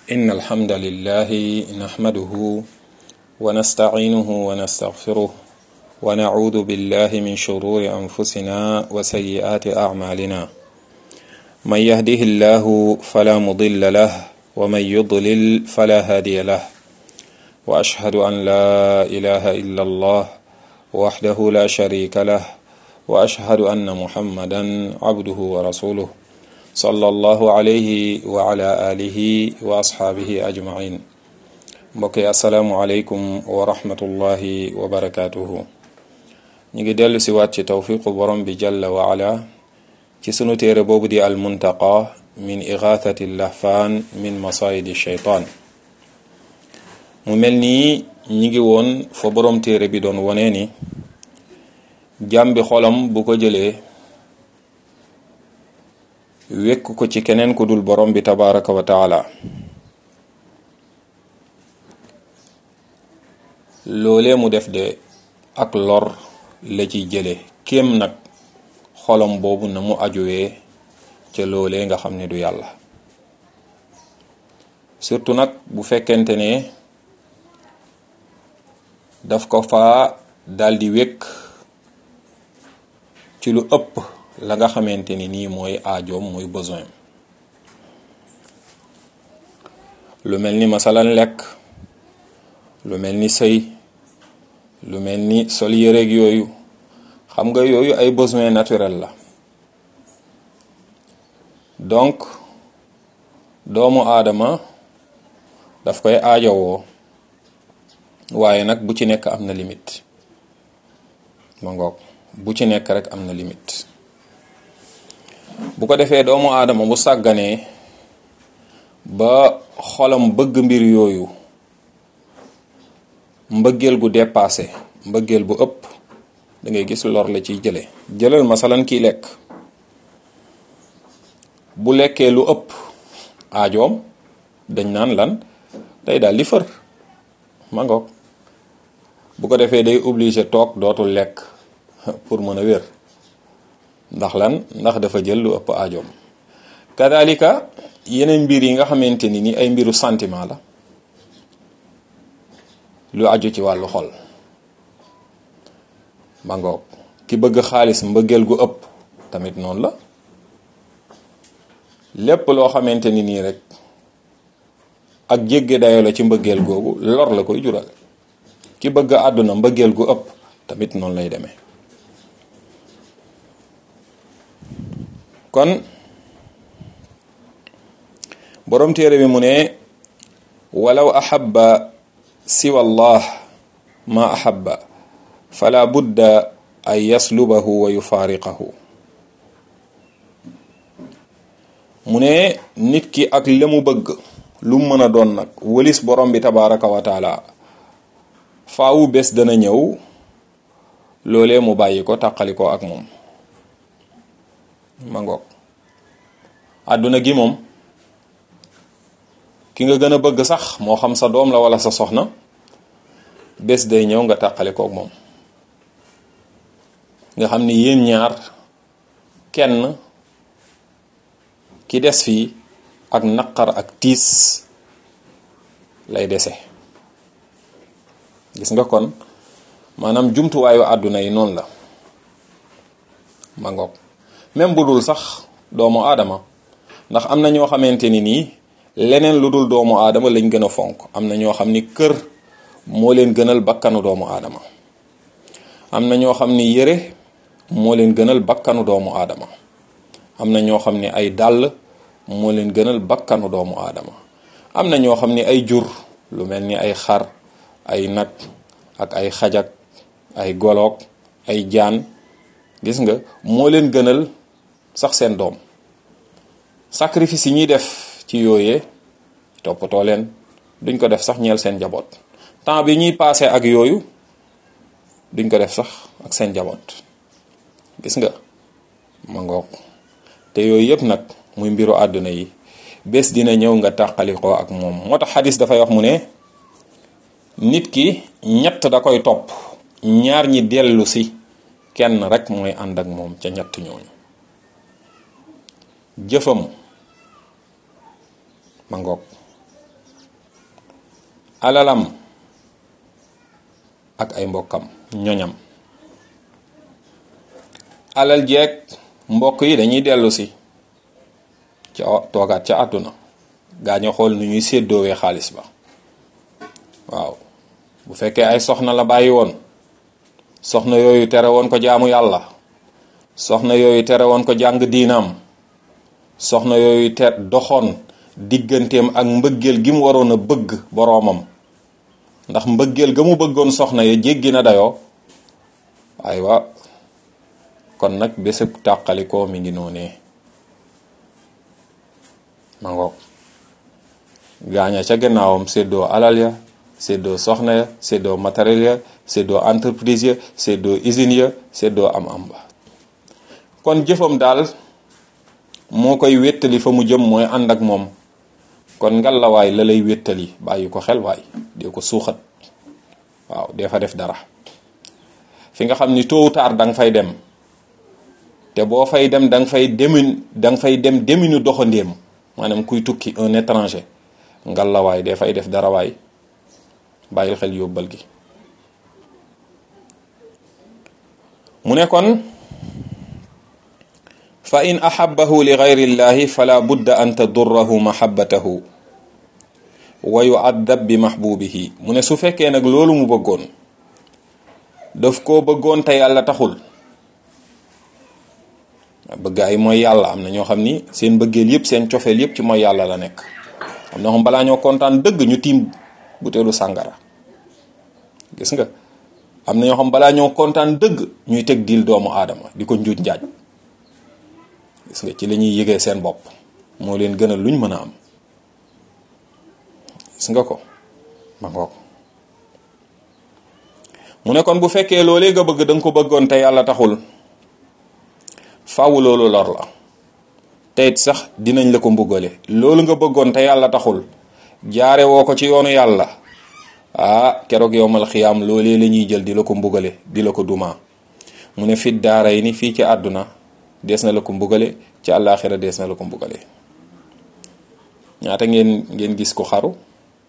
إن الحمد لله نحمده ونستعينه ونستغفره ونعوذ بالله من شرور أنفسنا وسيئات أعمالنا من يهده الله فلا مضل له ومن يضلل فلا هادي له وأشهد أن لا إله إلا الله وحده لا شريك له وأشهد أن محمدا عبده ورسوله صلى الله عليه وعلى آله وأصحابه أجمعين mbokk yi asalaamualeykum wa rahmatullahi wa barakaatuhu ñu ngi dellu si waat ci tawfiqu borom bi jalla wa ala ci sunu téere boobu di al muntaqa min igathati lahfaan min masayidi shaytaan mu mel nii ñi ngi woon fa borom téere bi doon wonee ni jàmbi xolam bu ko jëlee wekk ko ci keneen ku dul borom bi tabaraka wa taala loolee mu def de ak lor la ciy jële kéem nag xolam boobu na mu ajuwee ca loolee nga xam ne du yàlla surtout nag bu fekkente ne daf ko faa daldi wékk ci lu ëpp la nga xamante ni nii mooy aajoom mooy besoin lu mel ni masalan lekk lu mel ni sëy lu mel ni sol yëreeg yooyu xam nga yooyu ay besoin naturel la donc doomu aadama daf koy aajowoo waaye nag bu ci nekk am na limite ma ngoog bu ci nekk rek am na limite bu ko defee doomu aadama bu sàgganee ba xolam bëgg mbir yooyu mbëggeel gu dépassé mbëggeel bu ëpp da ngay gis lor la ciy jële jëlal masalan kii lekk bu lekkee lu ëpp aajoom dañ naan lan day daal di fër ma ngoog bu ko defee day obligé toog dootul lekk pour mën a wér ndax lan ndax dafa jël lu ëpp aajoom kadalika yeneen mbir yi nga xamante ni ni ay mbiru sentiment la lu aju ci wàllu xol ma ngoog ki bëgg xaalis mbëggeel gu ëpp tamit noonu la lépp loo xamante ni nii rek ak jégge dayo la ci mbëggeel googu lor la koy jural ki bëgg àdduna mbëggeel gu ëpp tamit noonu lay demee kon borom téere bi mu ne walaw ahabba siwa allah ma ahabba fala budda an yaslubahu wa yufaariqahu mu ne nit ki ak la mu bëgg lu mën a doon nag wëlis borom bi tabaraka wa taala faawu bés dana ñëw loolee mu bàyyi ko tàqali ko ak moom ma ngoog àdduna gi moom ki nga gën a bëgg sax moo xam sa doom la wala sa soxna bés day ñëw nga tàqali kook moom nga xam ni yéen ñaar kenn ki des fii ak naqar ak tiis lay dese gis nga kon maanaam jumtuwaayu àdduna yi noonu la ma ngoog même bu dul sax doomu aadama ndax am na ñoo xamante ni nii leneen lu dul doomu aadama lañ gën a fonk am na ñoo xam ni kër moo leen gënal bakkanu doomu aadama am na ñoo xam ni yére moo leen gënal bakkanu doomu aadama am na ñoo xam ni ay dàll moo leen gënal bakkanu doomu aadama am na ñoo xam ni ay jur lu mel ni ay xar ay nag ak ay xajak ay goloog ay jaan gis nga moo leen gënal sax seen doom sacrifice yi ñuy def ci yooyee toppatoo leen duñ ko def sax ñeel seen njaboot temps bi ñuy passé ak yooyu duñ ko def sax ak seen njaboot gis nga ma ngoog te yooyu yëpp nag muy mbiru àdduna yi bés dina ñëw nga tàqalikoo ak moom moo tax xadis dafay wax mu ne nit ki ñett da koy topp ñaar ñi dellu si kenn rek mooy ànd ak moom ca ñett ñooñu jëfam ma ngoog alalam ak ay mbokkam ñoñam alal jeeg mbokk yi dañuy dellu si ca toogaat ca àdduna gaañu xool nu ñuy séddoowee xaalis ba waaw bu fekkee ay soxna la bàyyi woon soxna yooyu tere woon ko jaamu yàlla soxna yooyu tere woon ko jàng diinaam soxna yooyu te doxoon digganteem ak mbëggeel gi mu waroon a bëgg boroomam ndax mbëggeel ga mu bëggoon soxna ya jéggi na dayoo aywa kon nag bésëb tàqalikoo mi ngi noonee ma ngoog gaaña ca gannaawam séddoo alal ya séddoo soxna ya séddoo matériel ya séddoo entreprise ya séddoo usine ya séddoo am am ba kon jëfam daal moo koy wéttali fa mu jëm mooy ànd ak moom kon ngalawaay la lay wéttali bàyyi ko xel waay dee ko suuxat waaw dee fa def dara fi nga xam ni tôt ou tard da nga fay dem te boo fay dem da nga fay demin da nga fay dem deminu doxandéem maanaam kuy tukki un étranger ngalawaay dee fay def dara waay bàyyil xel yóbbal gi mu ne kon fa in ahabbahu li gayri llahi fala budda an tadurrahu mahabbatahu wa yuaddab bi mahbubihi mu ne su fekkee nag loolu mu bëggoon daf koo bëggoon te yàlla taxul bëgg ay mooy yàlla am na ñoo xam ni seen bëggeel yëpp seen cofeel yëpp ci mooy yàlla la nekk am na xam balaa ñoo kontaan dëgg ñu tiim buteelu sàngara gis nga am na ñoo xam balaa ñoo kontaan dëgg ñuy teg diil doomu aadama di ko njuuj njaaj gis nga ci la ñuy yëgee seen bopp moo leen gënal luñ mën a am gis nga ko ma ngoog mu ne kon bu fekkee loolee nga bëgg da nga ko bëggoon te yàlla taxul faaw loolu lor la te it sax dinañ la ko mbugale loolu nga bëggoon te yàlla taxul jaare woo ko ci yoonu yàlla ah keroog yowmal xiyaam loolee la ñuy jël di la ko mbugale di la ko dumaa mu ne fit daaray ni fii ci àdduna dees na la ko mbugale ci àllaaxira dees na la ko mbugale ñaata ngeen ngeen gis ko xaru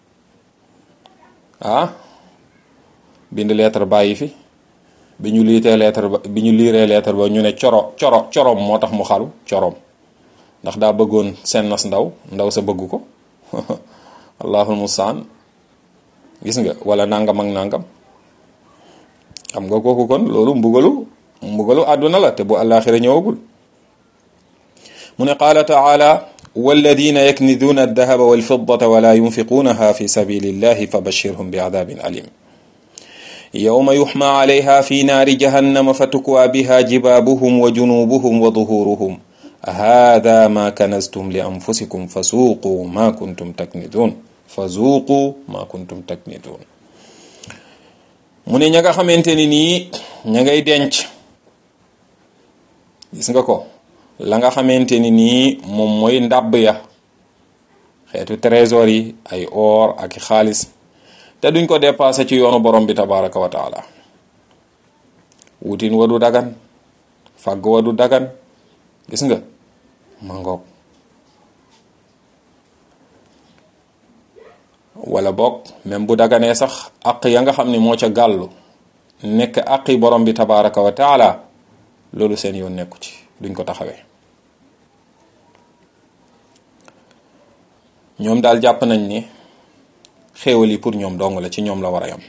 ah bind lettre bàyyi fi bi ñu liitee lettre ba bi ñu liiree lettre ba ñu ne coro coro corom moo tax mu xaru corom ndax daa bëggoon seen nas ndaw ndaw sa bëgg ko allahul mustaan gis nga wala nangam ak nangam xam nga kooku kon loolu mbugalu mbugalu àdduna la te bu àllaaxira ñëwagul mu ne qaala taala walladina yakniduuna aldahaba walfiddata wala yunfiquunaha fi sabilillahi fabashirhum bi adabin alim yowma yuxma alayha fi naari jahannama fatukwaa biha jibaabuhum wa junubuhum wa duhuruhum hada ma kanaztum li anfusikum fa suuqu ma kuntum taknidun fa zuuqu ma kuntum taknidun mu ne ña nga xamante ni nii ña ngay denc gis nga ko la nga xamante ni nii moom mooy ndàbb ya xeetu trésor yi ay or ak xaalis te duñ ko dépassé ci yoonu borom bi tabaraka wa taala wutin wa du dagan fàgg wa du dagan gis nga ma ngoog wala boog même bu daganee sax aq ya nga xam ne moo ca gàllu nekk aqi borom bi tabaraka wa taala loolu seen yoon nekku ci duñ ko taxawee ñoom daal jàpp nañ ni xéewal yi pour ñoom dong la ci ñoom la war a yam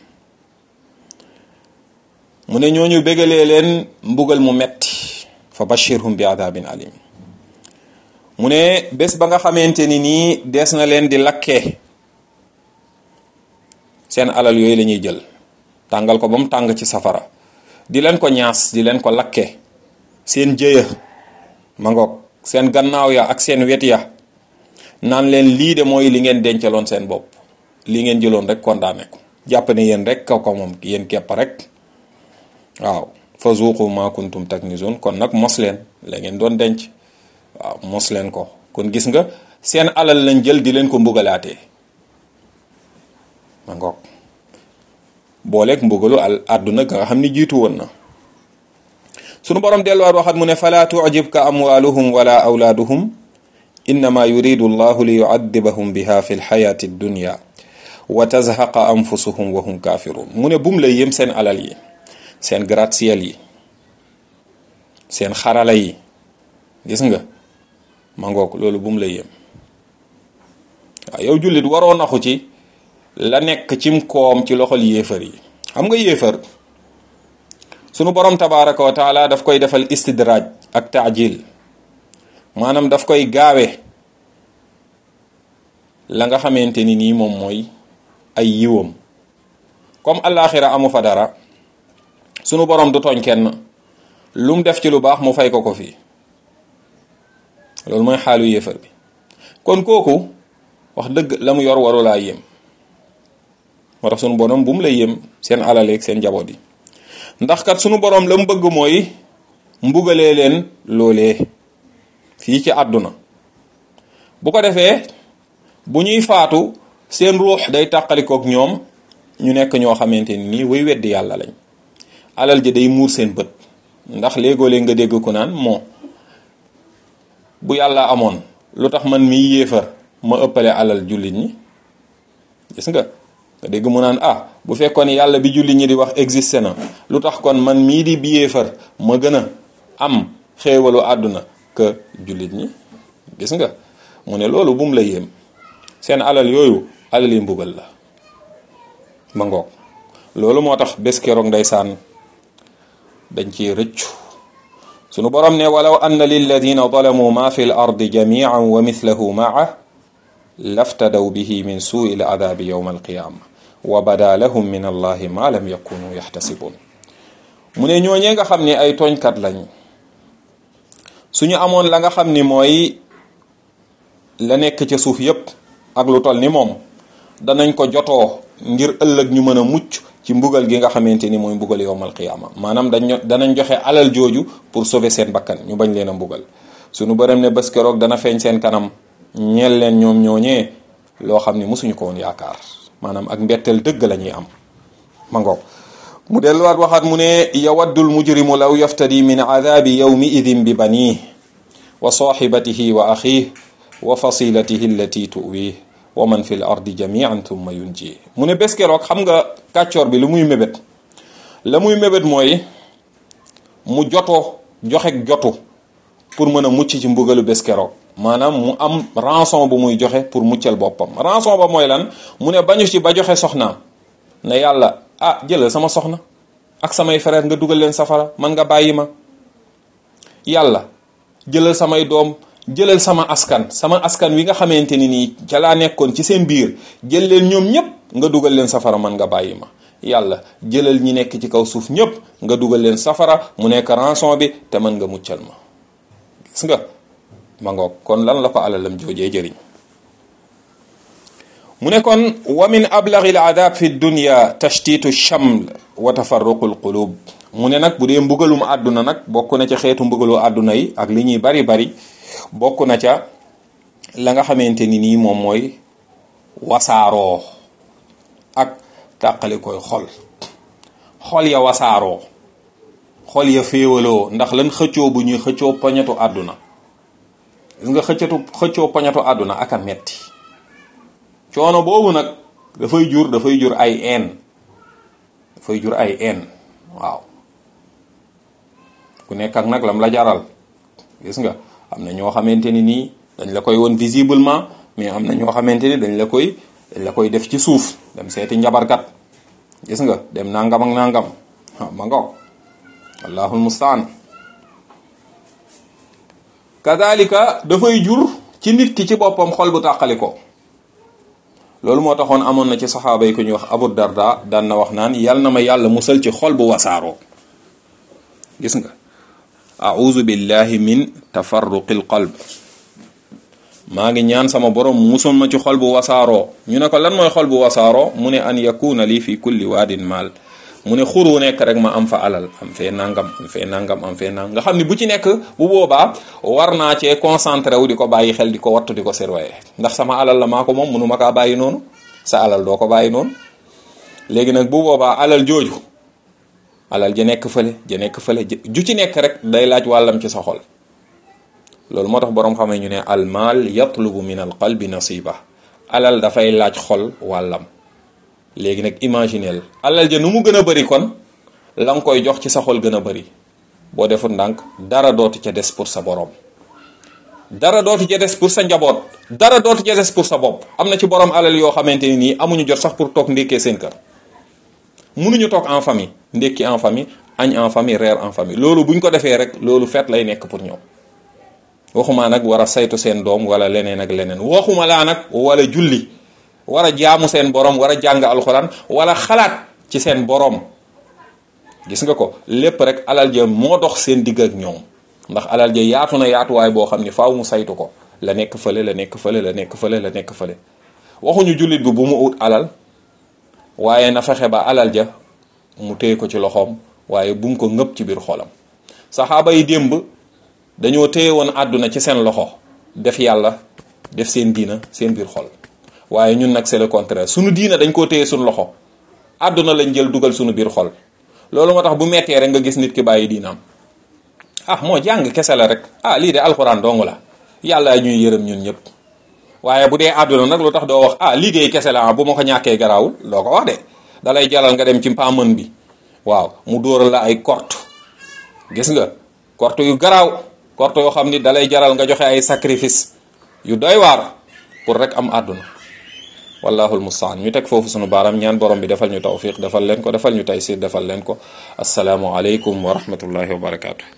mu ne ñooñu bégalee leen mbugal mu metti fa bashirhum bi adabin alim mu ne bés ba nga xamante ni nii des na leen di lakkee seen alal yooyu la ñuy jël tàngal ko ba mu tàng ci safara di leen ko ñaas di leen ko lakke seen jëya ma ngoog seen gannaaw ya ak seen wet ya naan leen lii de mooy li ngeen dencaloon seen bopp li ngeen jëloon rek condamné ko jàpp ne yéen rek kaw ko moom yéen képp rek waaw fa zuuqu ma kuntum taknizun kon nag mos leen la ngeen doon denc waaw mos leen ko kon gis nga seen alal lañ jël di leen ko mbugalaatee ma ngoog booleeg mbugalu al àdduna nga xam ni jiitu woon na sunu borom delluwaat waxat mu ne fala tucjibka amwaluhum wala awlaaduhum innama yuridu allahu li yucadibahum biha fi lxayaati addunya wa tazhaqa anfusuhum wa hum kafirun mu ne bum la yem seen alal yi seen gratte-ciel yi seen xarala yi gis nga ma ngoog loolu bum la yem waaw yow jullit waroo naxu ci la nekk cim koom ci loxol yéefar yi xam nga yéefar sunu borom tabaraka wa taala daf koy defal istidraaj ak taajil maanaam daf koy gaawe la nga xamante ni nii moom mooy ay yiwam comme allaaxira amu fa dara sunu borom du tooñ kenn lu mu def ci lu baax mu fay ko ko fii loolu mooy xaalu yéefar bi kon kooku wax dëgg la mu yor warulaa yéem moo tax sunu borom bu mu la yéem seen alaleeg seen njaboot yi ndax kat sunu borom la mu bëgg mooy mbugalee leen loolee fii ci àdduna bu ko defee bu ñuy faatu seen ruux day tàqalikook ñoom ñu nekk ñoo xamante ni nii way weddi yàlla lañ alal ji day muur seen bët ndax léegoo-léeg nga dégg ku naan moo bu yàlla amoon lu tax man miy yéefar ma ëppale alal jullit ñi gis nga nga dégg mu naan ah bu fekkoon yàlla bi jullit ñi di wax existé na lu tax kon man mii di bi yéefar ma gën a am xéewalu àdduna que jullit ñi gis nga mu ne loolu bum la yéem seen alal yooyu alal yi mbugal la ma ngoog loolu moo tax bés keroog ndeysaan dañ ciy rëccu sunu borom ne walaw anna lilladina zalamu ma fi l ardi jamian wa mithlahu maa laftadaw bihi min suui l adabi yowma alqiyama wa bada lahum min allahi ma lam yakunu yaxtasibun mu ne ñooñee nga xam ne ay tooñkat lañ suñu amoon la nga xam ni mooy la nekk ca suuf yépp ak lu toll ni moom danañ ko jotoo ngir ëllëg ñu mën a mucc ci mbugal gi nga xamante ni mooy mbugal yowmal qiyaama maanaam dañ danañ joxe alal jooju pour sauver seen bakkan ñu bañ leen a mbugal suñu bërëm ne bés keroog dana feeñ seen kanam ñeel leen ñoom ñooñee loo xam ni mosuñu ko woon yaakaar maanaam ak mbetteel dëgg la ñuy am ma ngoog mu delluwaat waxaat mu ne yawaddul mujrimu law yaftadi min adabi yawmi idin bi banii wa sahibatihi wa axih wa fasilatihi allati tuwih wa man fi l ardi jamian thumma yunji mu ne bés keroog xam nga kàccoor bi lu muy mébét la muy mébét mooy mu joto joxe jotu pour mën a mucc ci mbugalu bés keroog maanaam mu am rançon bu muy joxe pour muccal boppam rançon ba mooy lan mu ne bañu ci ba joxe soxnaam ne yàlla ah jëlal sama soxna ak samay frère nga dugal leen safara man nga bàyyi ma yàlla jëlal samay doom jëlal sama askan sama askan wi nga xamante ni nii ca laa nekkoon ci seen biir jël leen ñoom ñépp nga dugal leen safara man nga bàyyi ma yàlla jëlal ñi nekk ci kaw suuf ñépp nga dugal leen safara mu nekk rançon bi te mën nga muccal ma gis nga ma ngoog kon lan la ko alalam joojee jëriñ mu ne kon wa min ablaghi al adab fi dunya tashtitu chaml wa tafarruqu al qulub mu ne nag bu dee mbugalum àdduna nag bokk na ca xeetu mbugalu àdduna yi ak li ñuy bari bari bokk na ca la nga xamante ni nii moom mooy wasaaroo ak tàqali koy xol xol ya wasaaroo xol ya féewaloo ndax lan xëccoo bu ñuy xëccoo poñetu àdduna gis nga xëccatu xëccoo poñetu àdduna ak a metti coono boobu nag dafay jur dafay jur ay een dafay jur ay een waaw ku nekk ak nag lam la jaral gis nga am na ñoo xamante ni nii dañ la koy won visiblement mais am na ñoo xamante ni dañ la koy dañ la koy def ci suuf dem seeti njabarkat gis nga dem nangam ak nangam ah ma ngoog allahul mustaan kadalika dafay jur ci nit ki ci boppam xol bu tàqali ko loolu moo taxoon amoon na ci saxaaba yi ku ñuy wax abu darda daan na wax naan yal na ma yàlla musal ci xol bu wasaaroo gis nga auzu billahi min tafarruqil qalb maa ngi ñaan sama borom musal ma ci xol bu wasaaroo ñu ne ko lan mooy xol bu wasaaroo mu ne an yakuna lii fi kulli waadin maal mu ne xur wu nekk rek ma am fa alal am fee nangam am fee nangam am fee nangam nga xam ne bu ci nekk bu boobaa war naa cee concentré wu di ko bàyyi xel di ko wattu di ko surveiller ndax sama alal la maa ko moom mënu ma kaa bàyyi noonu sa alal doo ko bàyyi noonu léegi nag bu boobaa alal jooju alal ja nekk fële ja nekk fële ju ci nekk rek day laaj wàllam ci sa xol loolu moo tax boroom xamee ñu ne al maal yatlubu min al qalbi nasiba alal dafay laaj xol wàllam léegi nag imagineel alal ja nu mu gën a bëri kon la nga koy jox ci sa xol gën a bëri boo deful ndànk dara dootu ca des pour sa borom dara dootu ca des pour sa njaboot dara dootu ca des pour sa bopp am na ci borom alal yoo xamante ni nii amuñu jot sax pour toog ndékkee seen kër mënuñu toog en famille ndékki en famille añ en famille reer en famille loolu buñ ko defee rek loolu fet lay nekk pour ñoom waxuma nag war a saytu seen doom wala leneen ak leneen waxuma laa nag wala julli war a jaamu seen borom war a jàng alxuraan wala xalaat ci seen borom gis nga ko lépp rek alal ja moo dox seen digg ak ñoom ndax alal ja yaatu na yaatuwaay boo xam ni faaw mu saytu ko la nekk fële la nekk fële la nekk fële la nekk fële waxuñu jullit bi bu mu ut alal waaye na fexe ba alal ja mu téye ko ci loxoom waaye bu mu ko ngëpp ci biir xolam saxaaba yi démb dañoo téye woon àdduna ci seen loxo def yàlla def seen diina seen biir xol waaye ñun nag c'est le contraire sunu diina dañ koo téye suñu loxo àdduna lañ jël dugal suñu biir xol loolu moo tax bu mettee rek nga gis nit ki bàyyi diinaam ah moo jàng kese la rek ah lii de alxuraan dong la yàlla ñuy yërëm ñun ñëpp waaye bu dee àdduna nag lu tax doo wax ah liggéey kese la ah bu ma ko ñàkkee garaawul doo ko wax de dalay jaral nga dem ci mpamën bi waaw mu dóoral la ay korte gis nga korte yu garaaw korte yoo xam ni dalay jaral nga joxe ay sacrifice yu doy waar pour rek am àdduna wallahul mustaan ñu teg foofu sunu baaram ñaan borom bi defal ñu tawfiq defal leen ko defal ñu taysir defal leen ko asalaamu aleykum wa rahmatullahi wa barakaatu.